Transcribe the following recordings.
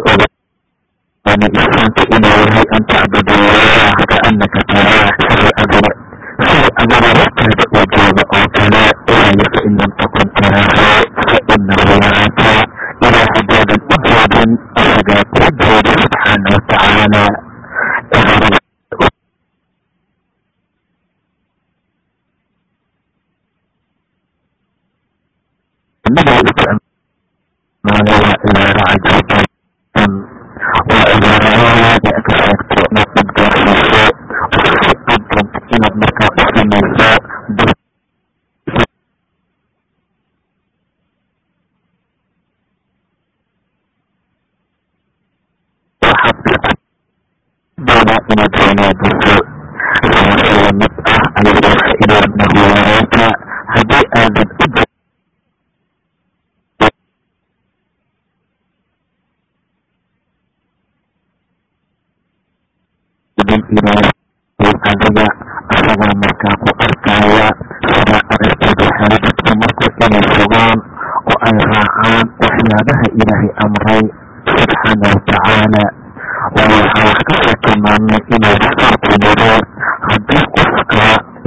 ogaana ixsaanka inuu yahay an tacbud allaha kaanaka taraah sida adiga sida adiga hortaada uu jooga oo kale waayo fain lam takun taraahu fainahu yaraaka ilaa haddaadan u jeedin isagaa kuu jeeda subxaana watacaala waa cibaaro cajiiban waa cibaaradaada ka sheegto inaad dad gaarsiiso si aad doonto inaad markaa u samayso waxaad inaad wanaajiso sabase lamid ah ayadoo fainahu yaraaka haddii aadan u ilaahay adiga asagaa markaa ku arkaya sidaa aragteed waxay dadku marka inay fogaan oo ay raacaan waxyaabaha ilaahay amray subxaana watacaala waayo waxaa wax kasoo tilmaamnay inuu rasuulku yiri haddii qofka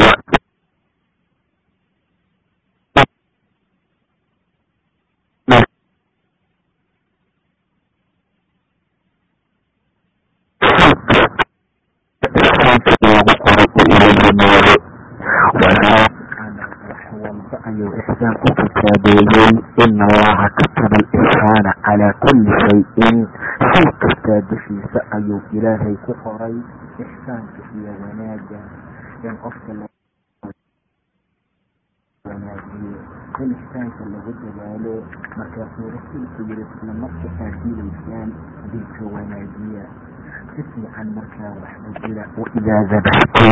ixsaanka lagu qoray uu ila yimaado wax walba ayuu ixsaan ku kitaabeeyey ina allaha kataba alixsaana calaa kulli shayin shay kastaa dushiisa ayuu ilaahay ku qoray ixsaanka iyo wanaaga in qofka wanaajiyo in ixsaanka lagu dadaalo markaasuu rasuulku yiri isla marka aad dilaysaan dilka wanaajiya si fiican markaa waxba jira waidaa dabaxtum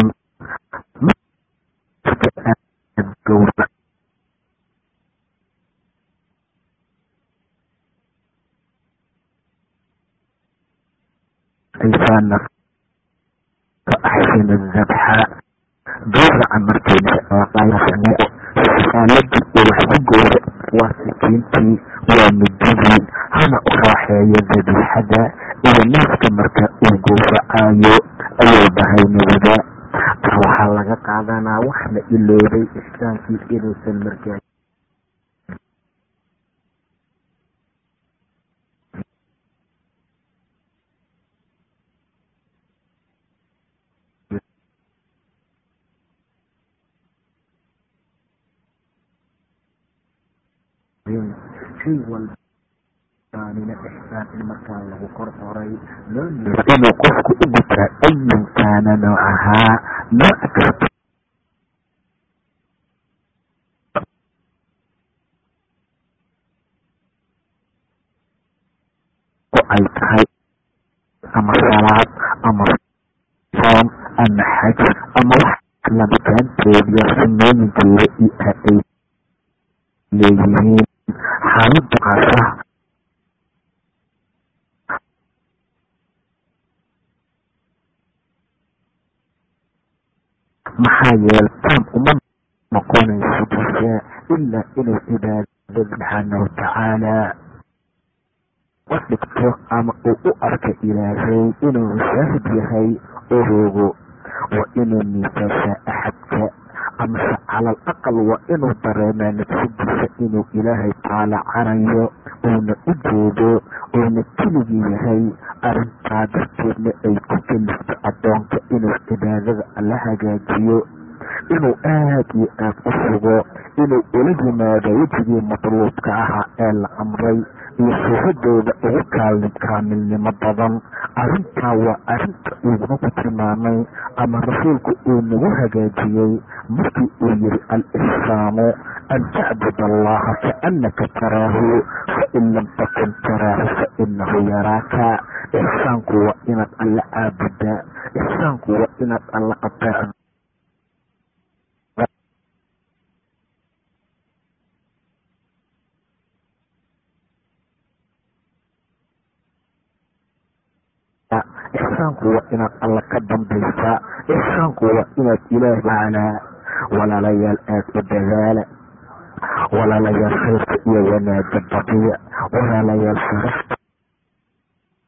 marka aad gowra aysaana fa axsina dabxa gowraca markaynaaaladii uu wax ku gowra waa sikiintii waa mididii hana u raaxeeyo dabiixada iyo neefka marka uu gowracaayo ayuu dhahay nabiga taa waxaa laga qaadanaa wax la iloobay ixsaankii inuusan markaa shay walbanina ixsaan in markaa lagu kor qoray loo inuu qofku u gutaa ayan kaana noocahaa nooc kasta oo ay tahay ama salaad ama soom ama xaj ama wax labitaanteediyo sunnooyinkeeda iyo ay leeyihiin xaalada qaasa maxaa yeele taam uma noqonayso jisaa ilaa inuu cibaadada subxaana watacaala u dhigto ama uu u arka ilaahay inuu mushaahid yahay oo roogo waa inuu miisaashaa axadka amase cala al aqal waa inuu dareemaa nafsadiisa inuu ilaahay taalacanayo uuna u jeedo uuna keligii yahay arrintaa darteedna ay ku kelifto addoonka inuu cibaadada alla hagaajiyo inuu aad iyo aad u sugo inuu ula yimaado wejigii matluubka ahaa ee la amray iyo suuradooda ugu kaamilnimo badan arrintaa waa arrinta uu nagu tilmaamay ama rasuulku uu nagu hagaajiyey markii uu yiri al-ixsaamu an tacbud allaha kaannaka taraahu fain lam takun taraahu fainahu yaraaka ixsaanku waa inaad alla caabudaa ixsaanku waa inaad alla ateecdo ixsaanku waa inaad alla ka dambaysaa ixsaanku waa inaad ilaah tacaalaa walaalayaal aada u dadaala walaalayaal khayrka iyo wanaaga badiya walaalayaal sharafta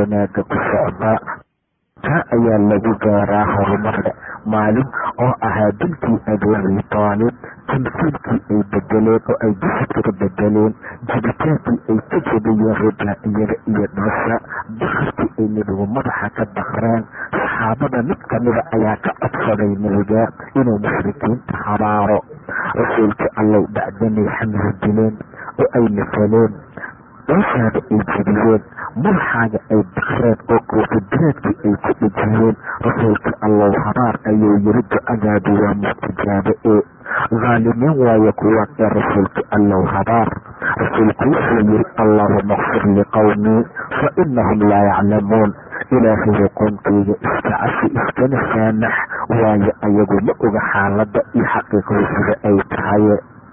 wanaaga ku socda taa ayaa lagu gaaraa horumarka maalin oo ahaa dilkii abuabi taalib tamsiilkii ay bedeleen oo ay jasadka ka bedeleen jibitaankii ay ka jebiyeen ribaa'iyada iyo dhoosha dakarkii ay nebigu madaxa ka dakreen saxaabada mid kamida ayaa ka codsaday nebiga inuu mushrikiinta habaaro rasuulka allow bacdanay xamli dileen oo ay masaleen dhooshaada ay jebiyeen madaxaaga ay dakreen oo koofidiraadkii ay ku dhejiyeen rasuulka allow habaar ayuu yiri ducadaadu waa mustajaabo ee haalimiin waayo kuwaan ee rasuulka allow habaar rasuulku wuxuu yiri allaahuma kfir liqowmii fa inahum laa yaclamuun ilaahayo qoonkeyga iska cafi iskana saamax waayo ayagu ma oga xaaladda iyo xaqiiqadu sida ay tahay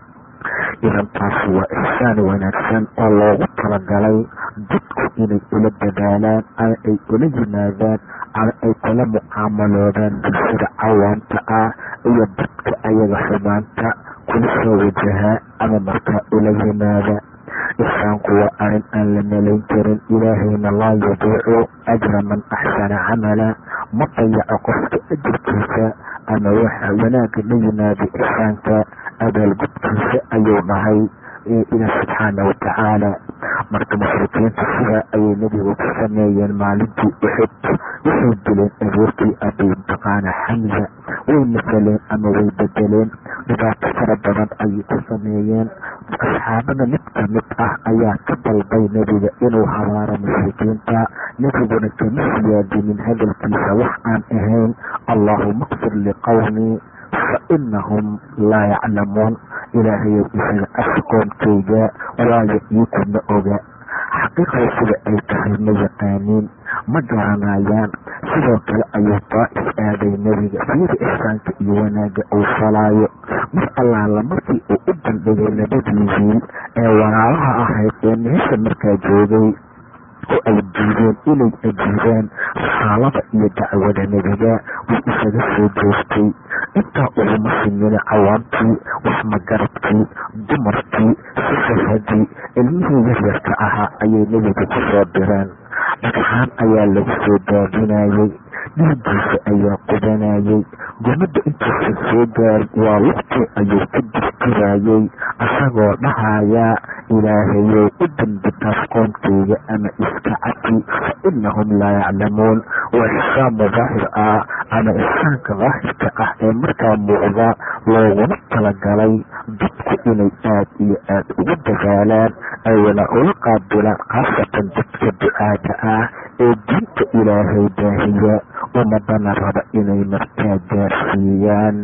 idantaas waa ixsaan wanaagsan oo loogu talagalay dadku inay ula dadaalaan ama ay ula yimaadaan ama ay kula mucaamaloodaan bulshada cawaanta ah iyo dadka ayaga xumaanta kula soo wajahaa ama markaa ula yimaada ixsaanku waa arrin aan la malayn karin ilaahayna laa yudiicu ajra man axsana camala ma dayaco qofka ajirkiisa ama waxa wanaagga la yimaada ixsaanka abaalgudkiisa ayuu dhahay ilaah subxaana watacaala marka mushrikiinta sidaa ayay nebigu ku sameeyeen maalintii uxud waxay dileen abuurkii abi taqaana xamza way masaleen ama way bedeleen dhibaato fara badan ayay ku sameeyeen asxaabada mid kamid ah ayaa ka dalbay nebiga inuu habaaro mushrikiinta nebiguna kama siyaadinin hadalkiisa wax aan ahayn allaahuma kfir liqowmii fa inahum laa yaclamuun ilaahayow isaga afqoonkayga waayo iikuma oga xaqiiqada sida ay tahay ma yaqaaniin ma garanayaan sidoo kale ayuu daa'if aaday nebiga fiida ixsaanka iyo wanaagga uu falaayo mar allaala markii uu u bandhigay labadii wiil ee walaalaha ahayd ee meesha markaa joogay oo ay diideen inay ajiibaan risaalada iyo dacwada nebiga wuu isaga soo joogtay intaa uguma simina cawaantii waxmagaradkii dumarkii sifahadii ilmihii yaryarka ahaa ayay nebiga ku soo direen dhagxaan ayaa lagu soo daadinayey dhiigiisa ayaa qubanayey gumada intuusan soo gaarin waa lugtii ayuu ku dirtirayey isagoo dhahayaa ilaahayow u dambi taas qoonkeyga ama iska cafi fa inahum laa yaclamuun waa ixsaan daahir ah ama ixsaanka daahirka ah ee markaa muuqda looguna talagalay dadku inay aad iyo aad ugu dadaalaan ayna ula qaabilaan khaasatan dadka ducaada ah ee diinta ilaahay daahiya ummadana raba inay markaa gaarsiiyaan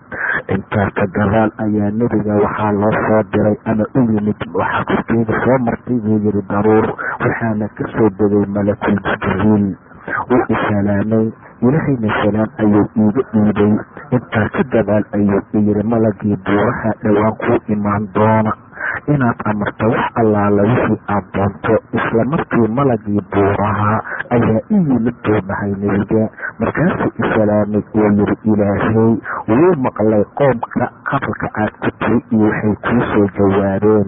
intaa ka gadaal ayaa nebiga waxaa loo soo diray ama u yimid waxaa korkeeda soo martay buu yiri daruur waxaana ka soo degay malakul jibriil wuu isalaamay ilahayna salaam ayuu iiga dhiibay intaa ka gadaal ayuu iyiri malagii buuraha dhowaan kuu imaan doona inaad amarto wax allaala wixii aad doonto isla markii malagii buuraha ayaa i yimid buu dhahay nebiga markaasuu isalaamay oo yiri ilaahay wuu maqlay qoomka qabalka aad ku tiri iyo waxay kuu soo jawaabeen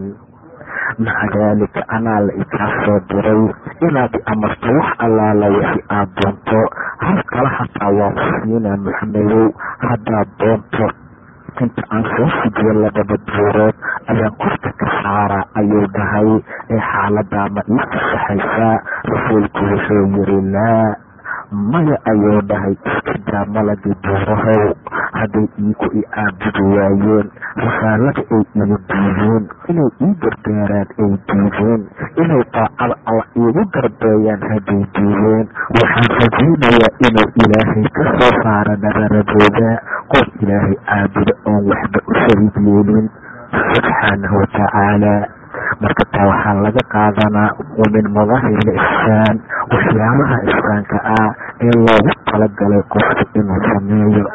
maca daalika anaa la ikaa soo diray inaad amarto wax allaala wixii aad doonto hal kala hataa waa ku siinaa maxamedow haddaad doonto inta aan soo fujiyo labada buurood ayaan korka ka saara ayuu dhahay ee xaaladaa ma ii fasaxaysaa rasuulku wuxuu yiri laa maya ayuu dhahay iskadaa malagii buurahow hadday iiku i caabudi waayeen risaalada ay igu diideen inay ii gargaaraan ay diideen inay daacada alla iigu garbeeyaan hadday diideen waxaan rajaynayaa inuu ilaahay ka soo saaro nabaradooda qof ilaahay caabudo oon waxba u shariig yeelin subxaanahu watacaala marka taa waxaa laga qaadanaa wa min madaahir ixsaan waxyaabaha ixsaanka ah ee loogu talagalay qofka inuu sameeyo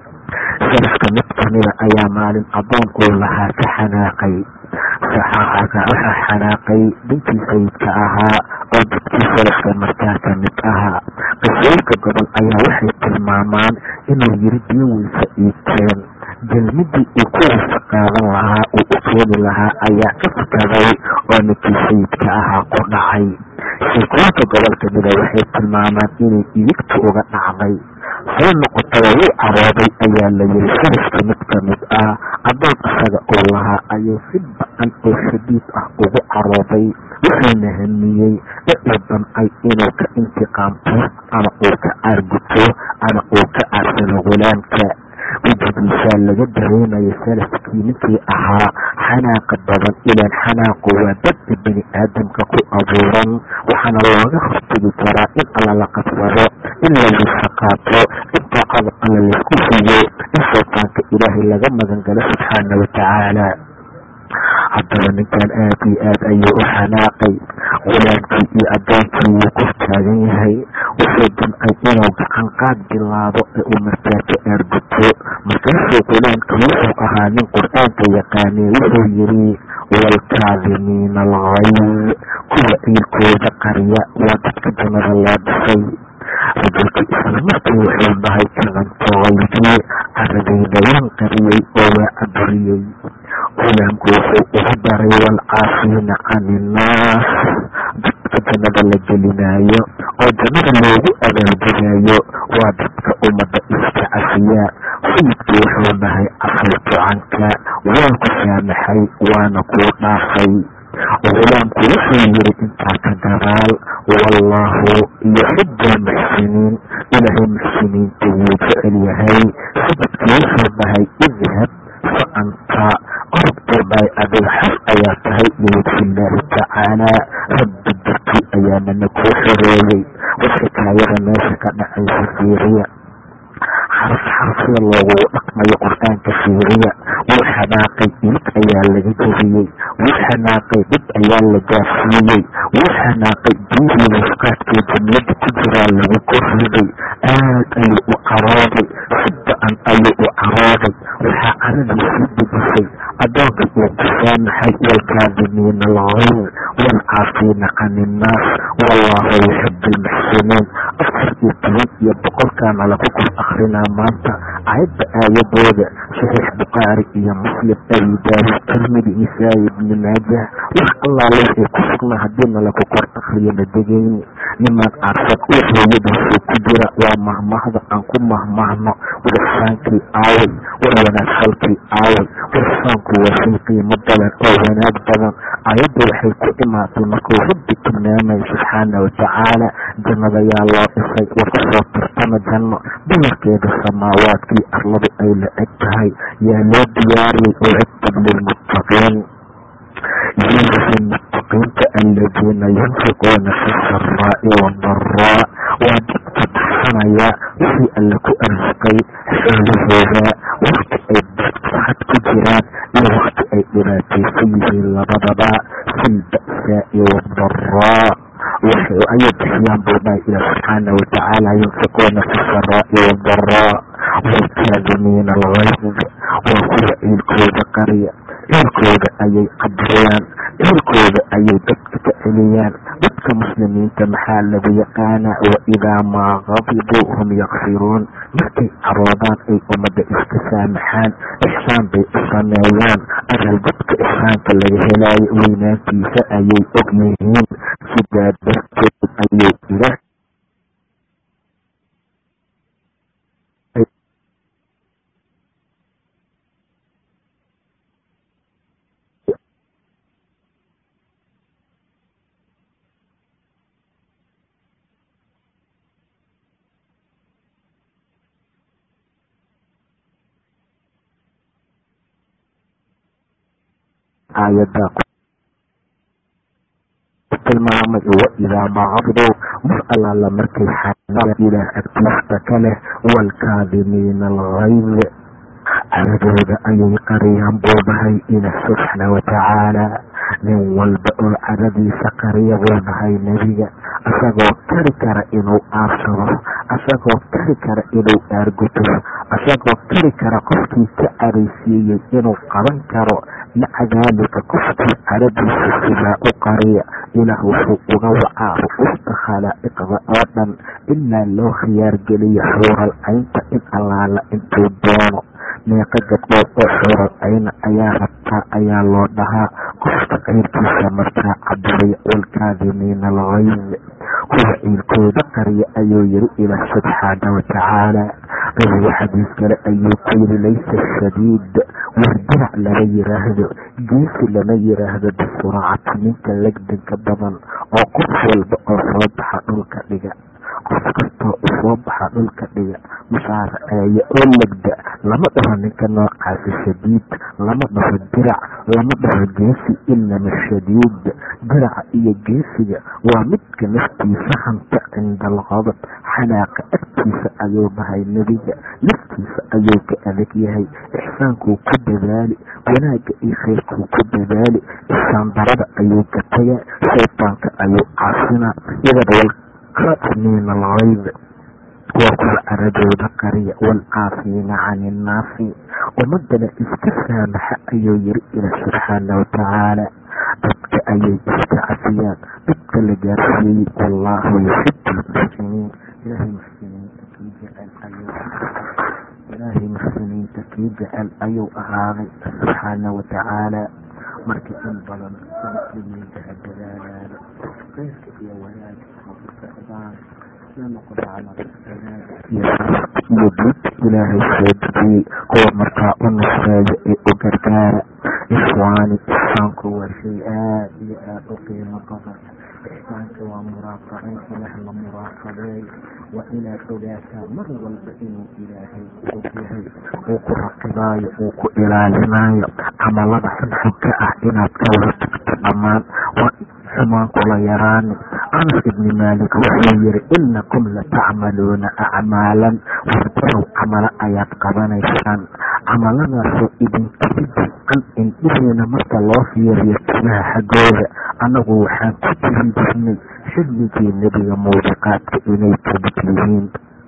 salafka mid kamida ayaa maalin adoon uu lahaa ka xanaaqay waxaa xanaaqay dinkii sayidka ahaa oo dadkii salafka markaa kamid ahaa qisooyinka gobol ayaa waxay tilmaamaan inuu yiri biyo weysa iibteen jalmidii uu ku wasa qaadan lahaa uu u keeni lahaa ayaa ka fakaday oo ninkii sayidka ahaa ku dhacay sheekooyinka gobolka mida waxay tilmaamaan inay idigtu uga dhacday soo noqotaba wuu carooday ayaa la yiri faraska mid kamid ah adoon isaga uu lahaa ayuu si ba-an oo shadiid ah ugu carooday wuxuuna hamiyey icuu damcay inuu ka intiqaamto ama uu ka caarguto ama uu ka caarsado gulaamka wejigiisaa laga dareemayo salafkii ninkii ahaa xanaaqa badan ilaan xanaaqu waa dadka bini aadamka ku abuuran waxaana looga hortegi karaa in alla la qabsado in la liisa qaato in daacada alla laysku fiyo in shaytaanka ilaahay laga magangalo subxaana watacaala haddaba ninkan aad iyo aad ayuu u xanaaqay gulaamkii iyo addoonkii wuu kor taagan yahay wuxuu damcay inuu gacan qaad bilaabo ee uu markaato aarguto markaasuu gulaamkii wuxuu ahaa nin qur-aanka yaqaanay wuxuu yidhi waalkaadimiina alghayd kuwa ciilkooda qarya waa dadka jannada loo dhisay rajulkii isla markii wuxuu dhahay kadanto haydii caradayda waan qariyey oo waa caburiyey gulaamku wuxuu ugu daray waalcaafiina can innaas dadka jannada la gelinaayo oo jannada loogu abaalgudaayo waa dadka ummadda iska cafiya sayidkii wuxuu dhahay cafaytu canka waan ku saamaxay waana kuu dhaafay gulaamku wuxuu yiri intaa ka gadaal wallaahu yuxibu almuxsiniin ilaahay muxsiniinta wuu jecel yahay sayidkii wuxuu dhahay idhab fa anta orobtooday adiga xor ayaa tahay biwajhi illaahi tacaalaa rabbi darkii ayaanana kuu xoreeyey war xikaayada meesha ka dhacaysa fiiriya xaraf xarafya loogugu dhaqmayo qur-aanka fiiriya wuu xanaaqay ilig ayaa laga jebiyey wuu xanaaqay dhib ayaa la gaarsiiyey wuu xanaaqay biyihii wafqaadkii jumlada ku jiraa lagu korriday aad ayuu u carooday si ba-an ayuu u carooday waxaa caradii sii dejisay adoonka uu ku saamaxay waalkaadimiina alghayd waalcaafiina can innaas wallaahu yuxibu almuxsiniin afar iyo toban iyo boqolkaana lagu kor akrinaa maanta ayadda aayadooda saxiix bukhaari iyo muslim abi daawud tirmidi nisaa'i ibni maajah wax allaale waxay ku sugnaa haddiina lagu kor akriyo la degayni nimaan caarsan uu hooyadiisuu ku jira waa mahmahda aan ku mahmahno warfaankii aaway war wanaagfalkii aaway warfaanku waa shay qiimo badan oo wanaag badan ayadda waxay ku imaatay markuu rabbi tilmaamayo subxaana watacaala jannada yaa loo dhisay war kusoo tartama janno dumarkeeda samaawaadkii arladu ay la eg tahay yaa loo diyaariyey oo cigtab lilmuttaqiin yuusi muttaqiinta aladiina yunfiquuna fi saraa'i wadaraa waa dadka baxsanaya wixii alle ku arsuqay xoolahooda wakti ay dadfahad ku jiraan iyo wakti ay dhibaataysan yihiin labadaba fi lba'saa'i wadaraa ayay bixiyaan buu dhahay ilah subxaana watacaala yunfiquuna fi saraa'i wadaraa waalkaadimiina alghayd waa kuwa ciilkooda qariya ciilkooda ayay cabriyaan ciilkooda ayay dadka ka celiyaan dadka muslimiinta maxaa lagu yaqaanaa wa idaa maa qadibuu hum yakfiruun markay caroodaan ay ummadda iska saamaxaan ixsaan bay u sameeyaan aral dadka ixsaanka laga helaayo weynaantiisa ayay og yihiin sidaa darteed ayay ilaah aayada tilmaamay waidaa macaduu mar allaala markay xanaa ilaah agtiista ka leh waalkaadimiina alghayd caradooda ayay qariyaan buu dhahay ilaah subxaana watacaala nin walba oo caradiisa qariya buu dhahay nebiga isagoo kari kara inuu aarsado isagoo kari kara inuu aarguto isagoo kari kara qofkii ka caraysiiyey inuu qaban karo maca daalika qofkii caradiisa sidaa u qariya ilaah wuxuu uga wacaa ru-usta khalaa'iqda oo dhan ilaa loo khiyaargeliyo xuural caynta in allaala intuu doono meeqa gabdhood oo xural ayna ayaa rabtaa ayaa loo dhahaa qofka ceyrkiisa markaa cabiraya walkaadimiina alghayd kuwa ciilkooda qariya ayuu yiri ilaah subxaana watacaala nabigu xadiis kale ayuu ku yiri laysa shadiid war dinac lama yiraahdo geesi lama yiraahdo bisuracati ninka legdanka badan oo qof walba oo soo baxa dhulka dhiga qof kastoo usoo baxa dhulka dhiga musaaraceeya oo legda lama dhaho ninka noocaasi shadiid lama dhaho dirac lama dhaho geesi inama shadiid diraca iyo geesiga waa midka naftiisa hanta cinda alqadab xanaaqa agtiisa ayuu dhahay nebiga naftiisa ayuu ka adag yahay ixsaankuu ku dadaali wanaagga iyo khayrkuu ku dadaali ixsaan darada ayuu ka tagaa shaytaanka ayuu caasinaa iyagana walkaatimiina alghayd waa kuwa caradooda qariya waalcaafiina cani innaasi ummadana iska saamaxa ayuu yiri ilaah subxaana watacaala dadka ayay iska cafiyaan dadka la gaarsiiyey wallaahu yuxibu lmuxsiniin ilaahay muxsiniinta kii jecel ayuu ilaahay muxsiniinta kii jecel ayuu ahaaday subxaana watacaala marka in badan muslimiinta ha dadaalaado khayrka iyo wanaaga ha ku socdaan la noqdo camal iyo diid ilaahay soo dejiyey kuwa markaa u nusreeya ee u gargaara ixwaani ixsaanku waa shay aad iyo aad u qiimo badan ixsaanka waa muraaqabeyn ilaah la muraaqabeeyo waa inaad ogaataa mar walba inuu ilaahay og yahay uu ku raqibaayo uu ku ilaalinaayo camalada xunxunka ah inaad ka wada tagto dhammaan waa xumaan kula yaraani anas ibni maalik wuxuu yiri inakum latacmaluuna acmaalan wardarow camalo ayaad qabanaysaan camaladaasoo idinkasi jiscan indhihiina marka loo fiiriyo timaha xaggooda annagu waxaan ku jirin jirnay xilligii nebiga muubiqaadka inay kamid yihiin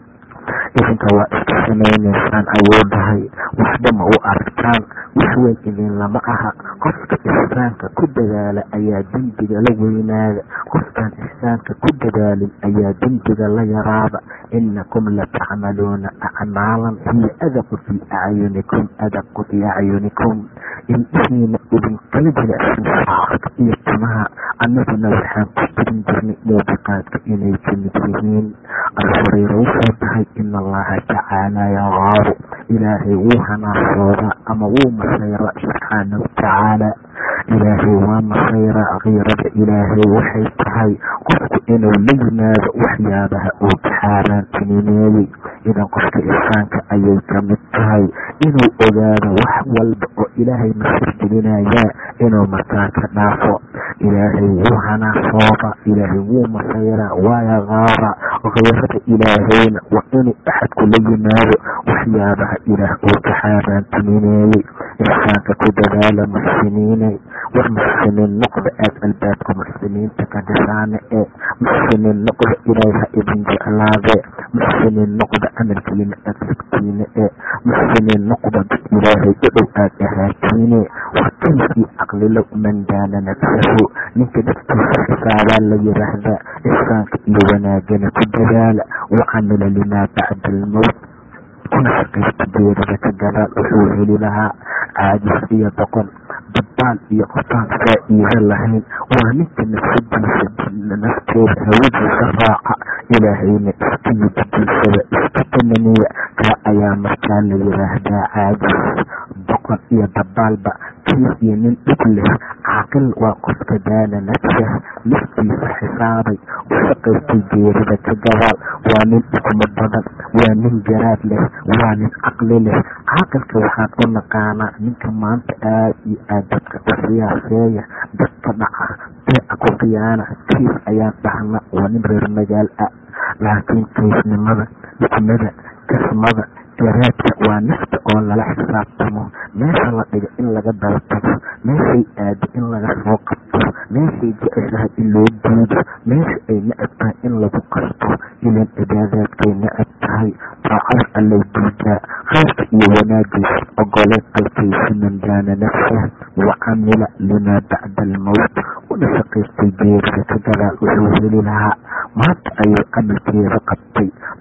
idinka waa iska samaynaysaan ayuu dhahay waxba ma u aragtaan wax weyn idin lama aha qofka ixsaanka ku dadaala ayaa dembiga la weynaada qofkaan ixsaanka ku dadaalin ayaa dembiga la yaraada inakum latacmaluuna acmaalan hiya adaqu fii acyunikum adaqu fii acyunikum indhihiina idinkala jilicsan shacarka iyo timaha annaguna waxaan ku jirin jirnay muubiqaadka inay kamid yihiin abu hureyra wuxuu dhahay ina allaha tacaala yaqaaru ilaahay wuu hanaasoodaa ama wuu masayra subxaana watacaala ilaahay waa masayra kiirada ilaahay waxay tahay qofku inuu la yimaado waxyaabaha uu xaaraantinimeeyey idan qofka ixsaanka ayay kamid tahay inuu ogaado wax walba oo ilaahay masir gelinayaa inuu markaa ka dhaafo ilaahay wuu hanaasooda ilaahay wuu masayra waa yaqaara kiirada ilaahayna waa inuu axadku la yimaado waxyaabaha ilaah uu ka xaaraantinimeeyey ixsaanka ku dadaala muxsiniinay war muxsiniin noqda aad albaabka muxsiniinta ka dhisaane ee muxsiniin noqda ilaahay ha idin jeclaadee muxsiniin noqda camalkiina aad rigtiine ee muxsiniin noqda dad ilaahay u dhow aad ahaatiine wakiilkii caqlilow man daana nafsahu ninka naftiisa xisaabaa la yiraahdaa ixsaanka iyo wanaagana ku dadaala wa camila limaa bacda almowt kuna shaqaysta geerida ka gadaal wuxuu heli lahaa caajis iyo doqon dabbaal iyo qofaan faa-iido lahayn waa ninka nafsadiisa nafteeda hawadiisa raaca ilaahayna iska yididiisada iska tananiya kaa ayaa markaa la yiraahdaa caajis doqon iyo dabbaalba kiis iyo nin dhig leh caaqil waa qofka daana nafsah naftiisa xisaabay u shaqaystay geerida ka gadaal waa nin dhugmo badan waa nin garaad leh waa nin caqli leh caaqilka waxaan u naqaanaa ninka maanta aad iyo aad dadka u siyaaseeya dadka dhaca beeca ku khiyaana kiis ayaan dhahna waa nin reer magaal ah laakiin kaysnimada dhugmada kasmada garaadka waa nafta oo lala xisaabtamo meesha la dhiga in laga daltago meeshay aado in laga soo qabto meeshay jeceshahay in loo diido meesha ay necab tahay in lagu qasto ilan cibaadaadkay necab tahay daacada allay diidaa khayrka iyo wanaagiisa ogoleed alkaysi man daana nafsah wa camila limaa bacda almowt una shaqaystay geerida ka gadaal wuxuu heli lahaa maanta ayuu camalkeeda qabtay boqol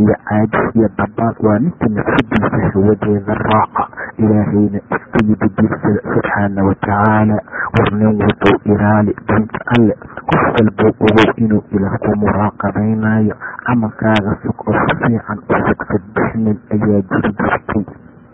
iyo caajis iyo dabaal waa ninka nafsadiisa hawadeeda raaca ilaahayna iska yididiirsada subxaana watacaala war nin walbow ilaali diinta alle qof walbow ogow inuu ilaah ku muraaqabaynayo camalkaaga sug oo si fiican u sugsad bixnin ayaa jiri jirtay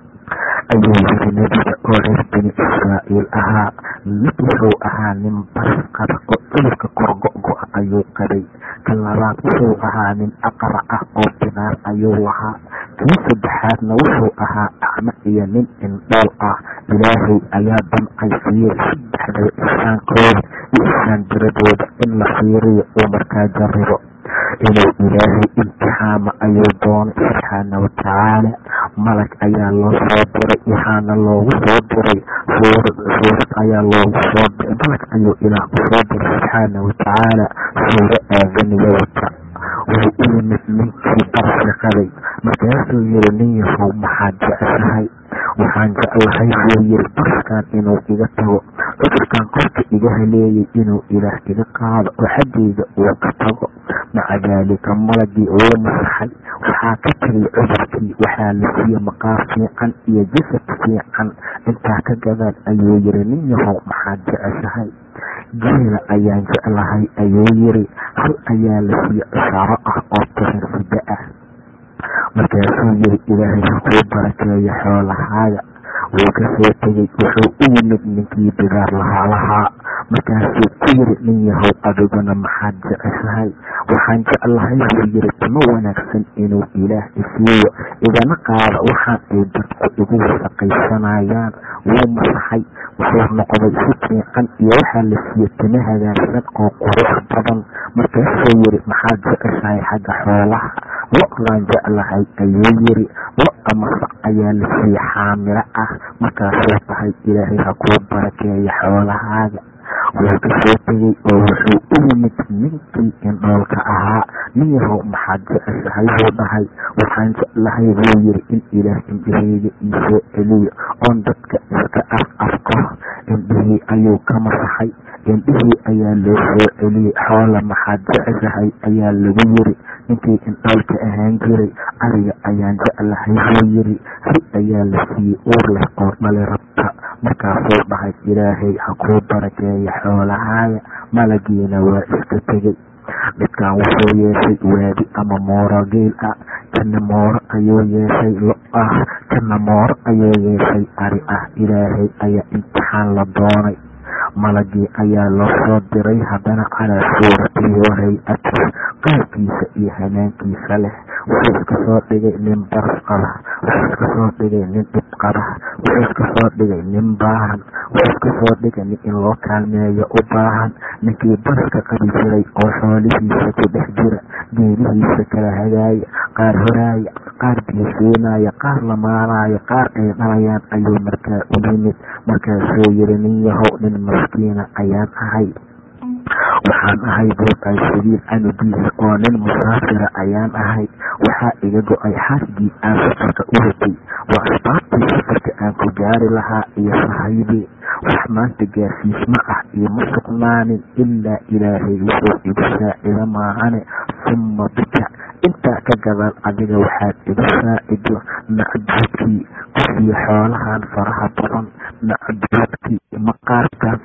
ayuu yiri nebiga oo reer bini israa'iil ahaa mid wuxuu ahaa nin baras qaba oo cudurka korgo-go-a ayuu qabay ka labaad wuxuu ahaa nin aqra ah oo bidaar ayuu lahaa kii saddexaadna wuxuu ahaa acmo iyo nin indhool ah ilaahay ayaa damcay fiiri saddexdaba ihsaankooda iyo ihsaan diradooda in la fiiriyo uu markaa jaribo inuu ilaahay imtixaamo ayuu doonay subxaana watacaala malag ayaa loo soo diray waxaana loogu soo diray suurad suurad ayaa loogu soo diray malag ayuu ilaah u soo diray subxaana watacaala suuro aadaniga wata wuu u yimid ninkii barsiqaday markaasuu yiri nin yahow maxaad jeceshahay waxaan jeclahay buu yiri barskan inuu iga tago cudurkan qofka iga haleeyay inuu ilaah iga qaado oo xaggayga uu ka tago maca daalika malagii wuu masaxay waxaa ka tegay cudurkii waxaa la siiye maqaar fiican iyo jasad fiican intaa ka gadaan ayuu yiri nin yahow maxaad jeceshahay geela ayaan jeclahay ayuu yiri hal ayaa la siiye ishaaro ah oo tirin sida ah markaasuu yiri ilaahay ha kuu barakeeyo xoolahaaga wuu ka soo tegey wuxuu u yimid ninkii bidaar lahaa lahaa markaasuu ku yiri nin yahow adiguna maxaad jeceshahay waxaan jeclahay buu yiri timo wanaagsan inuu ilaah isiiyo igana qaado waxaan ay dadku igu wasaqaysanayaan wuu masaxay wuxuu noqday si fiican iyo waxaa la siiye timo hagaagsan oo qurux badan markaasuu yiri maxaad jeceshahay xagga xoolaha lo-daan jeclahay ayuu yiri lo-a masac ayaa la siiye xaamilo ah markaasuu tahay ilaahay ha kuu barakeeyo xoolahaaga wuu ka soo tegey oo wuxuu u yimid ninkii indhoolka ahaa nin yahow maxaad jeceshahay buu dhahay waxaan jeclahay buu yiri in ilaah indhaheyga iisoo celiyo oon dadka iska af afko indhihii ayuu ka masaxay indhihii ayaa loo soo celiyey xoola maxaad jeceshahay ayaa lagu yiri ninkii indhoolka ahaan jiray ariga ayaan jeclahay buu yiri ri ayaa la siiyey uur leh oo dhali rabta markaasuu dhahay ilaahay ha kuu barakeeyo xoolahaaga malagiina waa iska tegey midkan wuxuu yeeshay waadi ama mooro geel ah kana mooro ayuu yeeshay lo ah kana mooro ayuu yeeshay ari ah ilaahay ayaa imtixaan la doonay malagii ayaa loo soo diray haddana calaa suuratihi wa hay-ati qaabkiisa iyo hanaankiisa leh wuxuu iska soo dhigay nin baras qaba wuxuu iska soo dhigay nin dhib qaba wuxuu iska soo dhigay nin baahan wuxuu iska soo dhigay nin in loo kaalmeeyo u baahan ninkii baraska qabi jiray oo xoolihiisa ku dhex jira geelihiisa kala hagaaya qaar horaaya qaar biisiinaya qaar lamaanaya qaar ay dhalayaan ayuu markaa u yimid markaasuu yiri nin yahow nin maskiina ayaan ahay waxaan ahay buuqay sabiil canugiisa oo nin musaafira ayaan ahay waxaa iga go-ay xarigii aan safarka u watay waa asbaabtii safarka aan ku gaari lahaa iyo sahaydii wax maanta gaarsiisma ah ioma sugnaanin ilaa ilaahay wuxuu igu saacida maahane summa bika intaa ka gadaal adiga waxaad igu saacido nacduudkii kusiyo xoolahan faraha badan nacduudkii maqaarkaas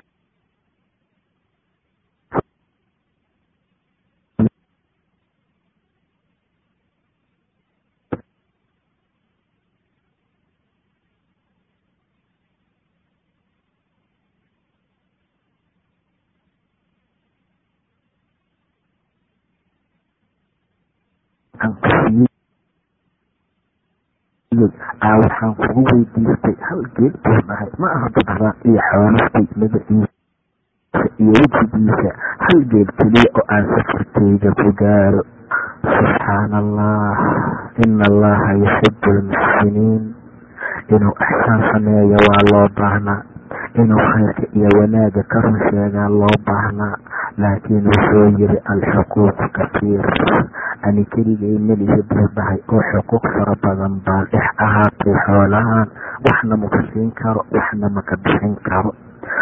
aa waxaan kugu weydiistay hal geed buu dhahay ma aha badbaan iyo xoolastay magaciisa iyo wejigiisa hal geed keliya oo aan safarkeyga ku gaaro subxaana allah ina allaha yuxibu almuxsiniin inuu axsaan sameeyo waa loo baahnaa inuu khayrka iyo wanaaga ka run sheegaa loo baahnaa laakiin wuxuu yiri alxuquuqu kasiir ani keligay melihi buu dhahay oo xuquuq fara badan baa dhex ahaatay xoolahaan waxna maka siin karo waxna maka bixin karo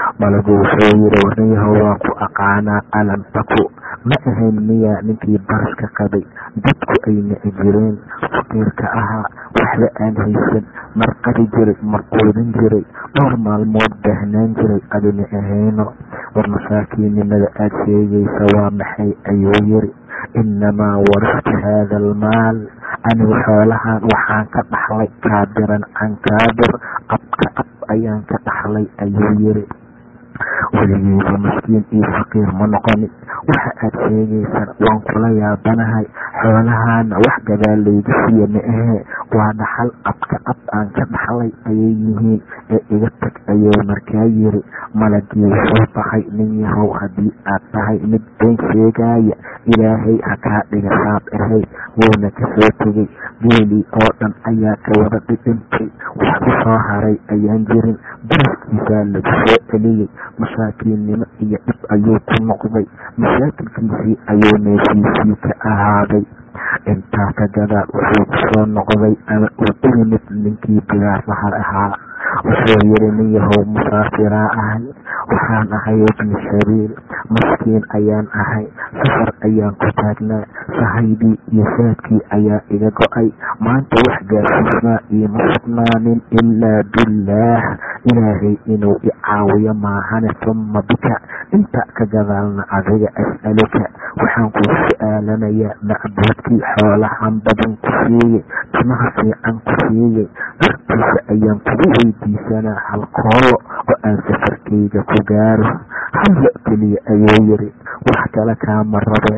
malagu wuxuu yiri warniyahow waan ku aqaanaa alam taku ma ahayn miyaa ninkii baraska qabay dadku ay nici jireen faqiirka ahaa waxba aan haysan mar qadi jiray mar quudin jiray dhowr maalmood baahnaan jiray adina ahayno war masaakiinnimada aad sheegaysa waa maxay ayuu yiri inamaa waraftu haada almaal anigu xoolahan waxaan ka dhaxlay kaabiran can kaabir abka ab ayaan ka dhaxlay ayuu yiri weligeyba maskiin iyo faqiir ma noqonin waxa aad sheegaysan waan kula yaabanahay xoolahaana wax gadaal layga siiya ma ahee waa dhaxal abka ab aan ka dhaxlay ayay yihiin ee iga tag ayuu markaa yiri malagii wuxuu baxay nin yahow haddii aad tahay mid been sheegaaya ilaahay ha kaa dhiga saab ahayd wuuna kasoo tegay geelii oo dhan ayaa ka wada dhidhintay wax u soo haray ayaan jirin baraskiisaa lagu soo celiyey masaakiinnimo iyo dhib ayuu ku noqday masaakilkiisii ayuu meeshiisii ka ahaaday intaa ka gadaal wuxuu kusoo noqday ama uu u yimid ninkii bigaarlaha ahaa wuxuu yiri nin yahow musaafiraa ahay waxaan ahay ibni sabiil maskiin ayaan ahay safar ayaan ku taagnaa sahaydii iyo saadkii ayaa iga go-ay maanta wax gaarsiisnaa iima sugnaanin ilaa billaah ilaahay inuu i caawiyo maahane tuma bika inta ka gadaalna adiga as'aluka waxaan kuu su-aalanayaa macbuudkii xoolahan badan ku siiyey timaha fiican ku siiyey dartiisa ayaan kugu weydiisanaa hal koolo oo aan safarkayga ku gaaro halla keliya ayuu yiri wax kale kaama rabe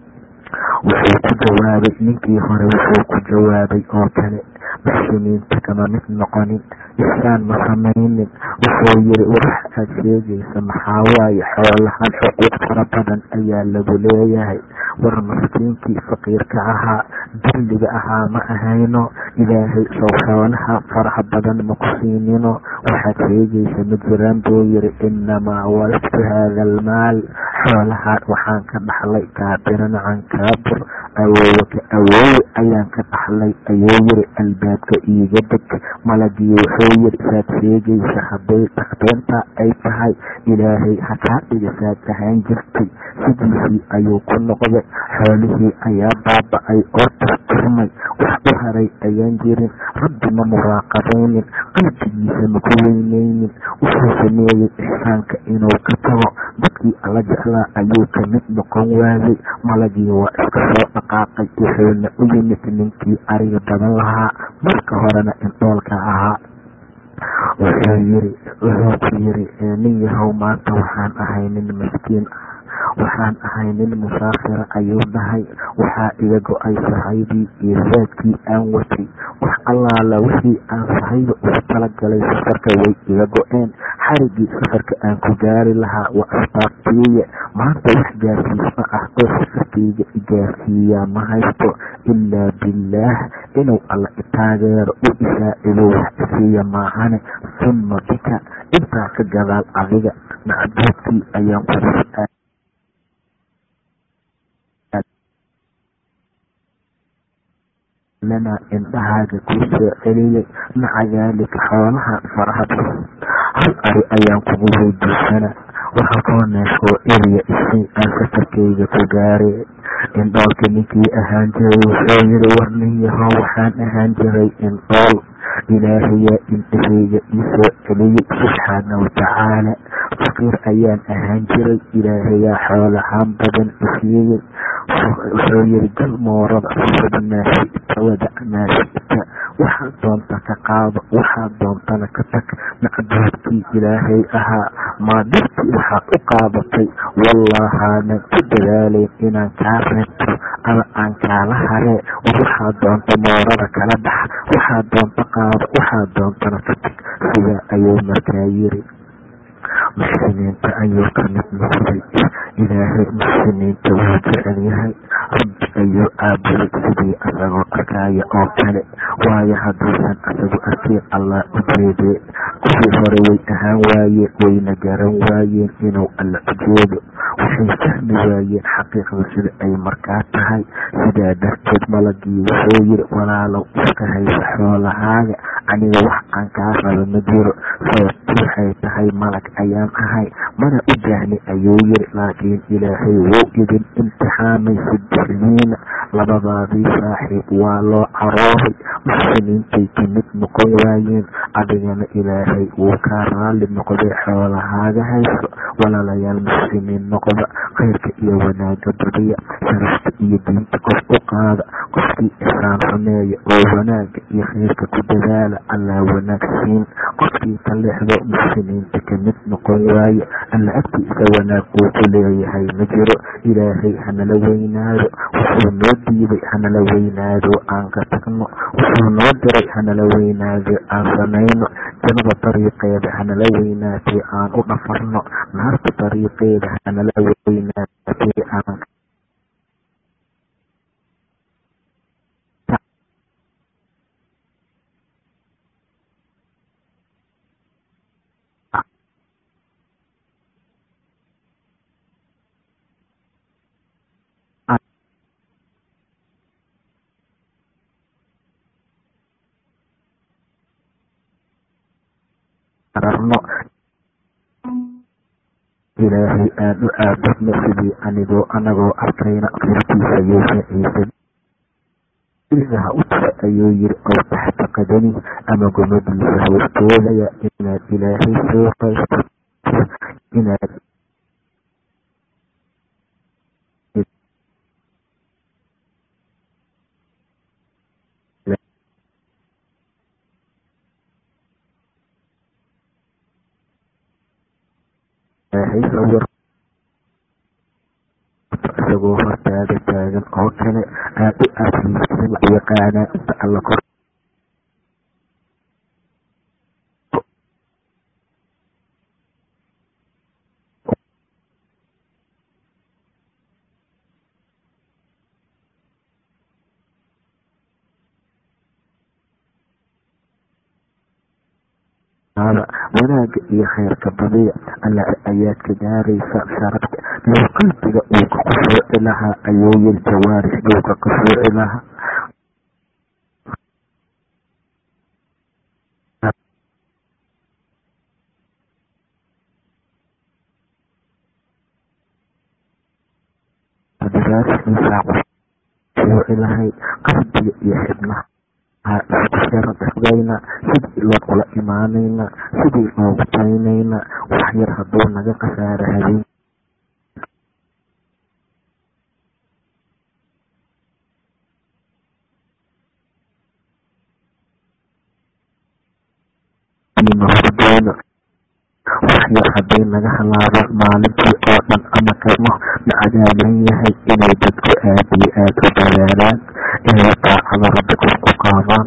wuxuu ku jawaabay ninkii hore wuxuu ku jawaabay oo kale muxsiniinta kama mid noqonin ixsaan ma samaynin wuxuu yiri wax aad sheegaysa maxaa waaye xoolahan xuquuq fara badan ayaa lagu leeyahay war maskiinkii faqiirka ahaa dulliga ahaa ma ahayno ilaahay sow xoolaha faraha badan ma ku siinino waxaad sheegaysa ma jiraan buu yiri inamaa walaftu haada almaal xoolahaan waxaan ka dhaxlay kaabiran can kaabir awowaka awoowe ayaan ka dhaxlay ayuu yiri albaabka iiga deg malagii wuxuu yiri saad sheegaysa hadday takbeenta ay tahay ilaahay ha kaa dhiga saad ahaan jirtay sidiisii ayuu ku noqday xoolihii ayaa baaba-ay oo tirtirmay wax u haray ayaan jirin rabbi ma muraaqabaynin qalbigiisa maku weyneynin wuxuu sameeyey ixsaanka inuu ka tago dadkii alla jeclaa ayuu ka mid noqon waayey malagii waa iska soo dhaqaaqay wuxuuna u yimid ninkii ariga badan lahaa marka horena indhoolka ahaa wuxuu yiri wuxuu ku yiri nin yahow maanta waxaan ahay nin maskiin ah waxaan ahay nin musaafira ayuu dhahay waxaa iga go-ay sahaydii iyo saadkii aan watay wax allaala wixii aan sahayda ugu talagalay safarka way iga go-een xarigii safarka aan ku gaari lahaa waa asbaabtiiya maanta wax gaarsiisma ah oo safarkayga igaarsiiyaa ma haysto ilaa billaah inuu alla itaageero u isaacido wax isiiya maahane summa bika intaa ka gadaal adiga macbuudkii ayaan kugu lana indhahaaga kuu soo celiyey maca daalika xoolaha faraha badan hal ari ayaan kugu weydiisanaa waxaa koo neef oo eriya isii aan safarkayga ku gaaray indhoolka ninkii ahaan jiray wuxuu yiri war nin yahow waxaan ahaan jiray indhool ilaahayaa indhahayga iisoo celiyey subxaana watacaala faqiir ayaan ahaan jiray ilaahayaa xoolahaan badan isiiyey wuxuu yiri gal moorada fad maa shita wadac maa shita waxaad doonta ka qaado waxaad doontana ka tag macbuudkii ilaahay ahaa maadirtii waxaad u qaadatay wallahaanan ku dadaalayn inaan kaa reebto ama aan kaala haree war waxaad doonta moorada kala bax waxaad doonta qaado waxaad doontana ka tag sidaa ayuu markaa yiri muxsiniinta ayuu ka mid noqday ilaahay muxsiniinta wuu jecel yahay rabbi ayuu aabuday sidii asagoo arkaya oo kale waayo hadduusan asagu arkiin allah u jeedee kuwii hore way ahaan waayeen wayna garan waayeen inuu alla u jeedo waxay fahmi waayeen xaqiiqda sida ay markaa tahay sidaa darteed malagii wuxuu yiri walaalow iska haysa xoolahaaga aniga wax aan kaa rabo ma jiro sababtu waxay tahay malag ayaan ahay mana u baahni ayuu yiri laakiin ilaahay wuu idin imtixaamay sidixniina labadaadii saaxiib waa loo carooray muslimiintay ka mid noqon waayeen adigana ilaahay wuu kaa raalli noqday xoolahaaga hayso walaalayaal muslimiin noqda khayrka iyo wanaaga badiya sharafta iyo diinta qof u qaada qofkii ixsaan sameeya oo wanaaga iyo khayrka ku dadaala allaa wanaag siin qofkii ka leexdo muslimiinta ka mid noqon waaye alla agtiisa wanaag uu ku leeyahay ma jiro ilaahay hanala weynaado wuxuu noo diiday hanala weynaado aan ka tagno wuxuu noo diray hanala weynaado aan samayno jannada dariiqeeda hanala weynaatee aan u dhafarno naarta dariiqeeda hanala weynaatee aan ararno ilaahay aan u aabudno sidii anigoo anagoo arkayna qirkiisa yeesha ciise ilmaha u tira ayuu yiri ow taxta qadani ama gomadiisa hoostoodaya inaad ilaahay soo qaysto inaad ilaahay sawir isagoo hortaada taagan oo kale aad u aafiysan yaqaanaa inta alla kor wanaaga iyo khayrka badiya alla ayaad ka gaaraysa sharafta low qalbiga uu ka khushuuci lahaa ayuu yiri jawaarix uu ka khushuuci lahaa jawaarixdiisaa khushuuci lahay qalbiga iyo xibnaha isku sharadexdayna sidii loo ula imaanayna sidii loogu taynayna wax yar hadduu naga khasaaro habeen hordoono wax yar hadday naga halaabaan maalintii oo dhan ama kamo na cadaaban yahay inay dadku aad iyo aad u dadaalaan inay daacada rabbi kor ku qaadaan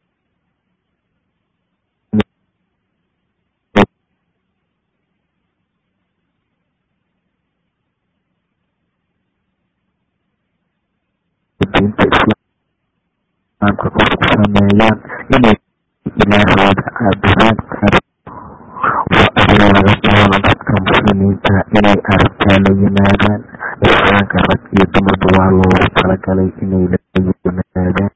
diinta islaamka kor ku sameeyaan inay ilaahooda caabudaan waa arrin laga doono dadka muslimiinta inay arrintaa la yimaadaan islaamka rag iyo dumarba waa loogu talagalay inay la yimaadaan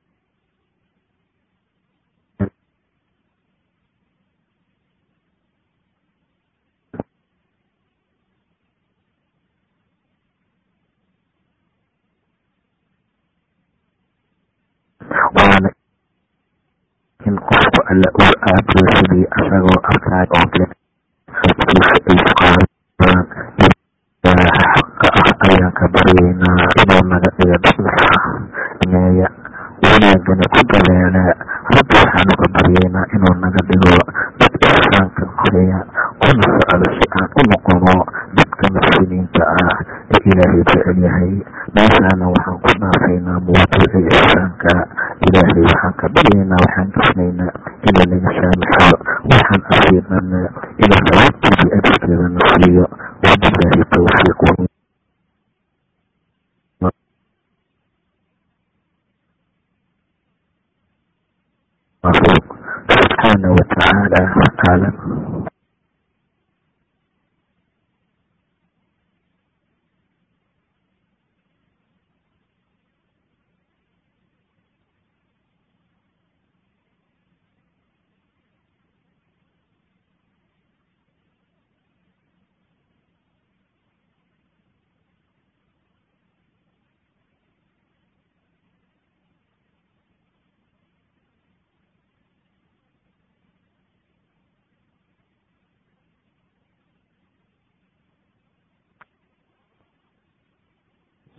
waana in qofku alla uu aabudo sidii asagoo arkaay oo kale dadkiisa ay isqaadaan ilaaha xaqa ah ayaan ka baryaynaa inuu naga dhigo dad sameeya wanaagana ku dadaalaa rabbi waxaanu ka baryaynaa inuu naga dhigo dad ixsaanka koreya kuna socdo si aan u noqono dadka muslimiinta ah ee ilaahay jecel yahay meeshaana waxaan ku dhaafaynaa mawduuca ixsaanka ilaahay waxaan ka baryaynaa waxaan dhisnaynaa inuu naga saamaxo waxaan asiibana inuu sawaabteedii ajirkeeda na siiyo wabilaahi towfiiq سبحانه وتعالى أعلم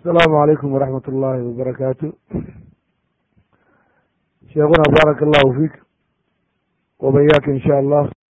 asalaamu calaykum waraxmat ullaahi wabarakaatu sheekuna baaraka allahu fiik wabayaaka in sha allah